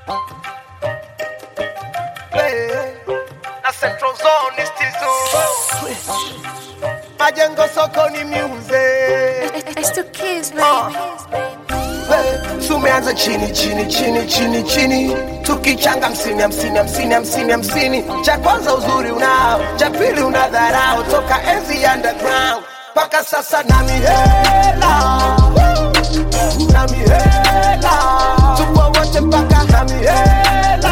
Hey, na Central Zone is tizo majengo sokoni music It's the kids, Uh. baby. Hey, tumeanza chini chini chini chini chini tukichanga hamsini hamsini hamsini hamsini hamsini cha kwanza uzuri unao cha pili una dharau toka enzi ya underground mpaka sasa na mihela na mihela tupo wote mpaka na mihela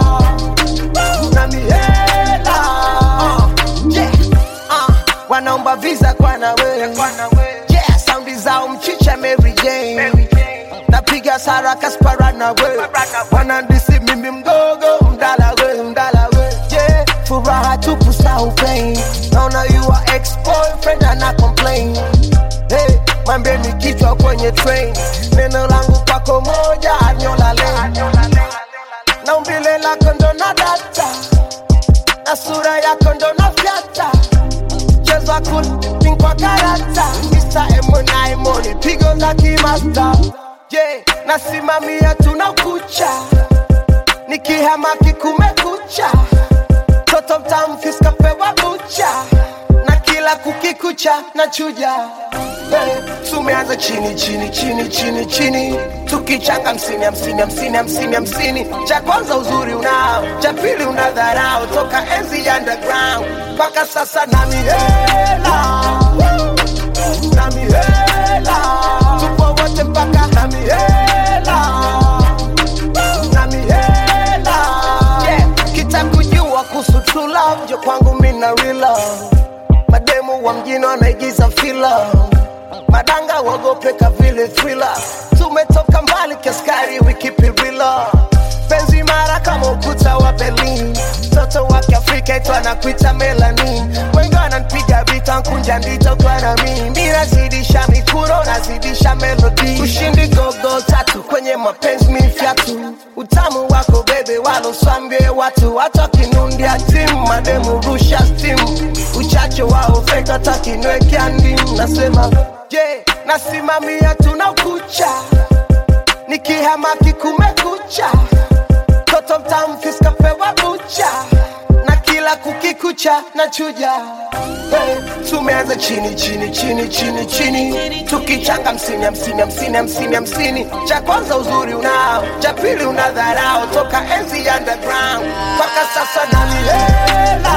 na mihela uh, yeah, uh, wanaomba visa kwa nawe yeah, saundi zao mchicha Mary Jane napiga sara kaspara na we wanandisi mimi mdogo mdala we mdala we yeah, furaha tupu sau pain naona you are ex boyfriend ana complain hey, mwambie ni kichwa kwenye train neno langu kwako moja anyola lane na umbile lako ndo na data na sura yako ndo na fyata chezwa kulpin kwa karata Mr. Emona Emoni pigo za kimasta yeah, nasimamia tuna ukucha nikihamaki kumekucha toto mtamfiska pewa bucha na kila kukikucha na chuja hey, tumeanza chini chini chini chini chini tukichanga hamsini hamsini hamsini hamsini hamsini cha kwanza uzuri unao cha pili una dharau toka enzi ya underground mpaka sasa na mihela na mihela tupo wote mpaka na mihela na mihela yeah. kitakujua kuhusu true love jo kwangu mina real love mademu wa mjini wanaigiza fila madanga wagopeka vile thriller tumetoka mbali kiaskari wikipirila penzi mara kama ukuta wa berlin mtoto wa kiafrika itwa na kuita melanin wengi wananpiga vita nkunja ndita utwana mi mi nazidisha mikuro nazidisha melodi ushindi gogo tatu kwenye mapenzi mifyatu utamu wako bebe waloswambie watu hata kinundia timu mademu rusha stimu uchache wao feka takinwekea ndimu nasema je yeah, nasimamia tuna ukucha nikihamaki kumekucha toto mtamfiska pewa bucha na kila kukikucha na chuja hey, tumeanza chini chini chini chini chini tukichanga hamsini hamsini hamsini hamsini hamsini cha kwanza uzuri unao cha pili una dharau toka enzi ya underground mpaka sasa na mihela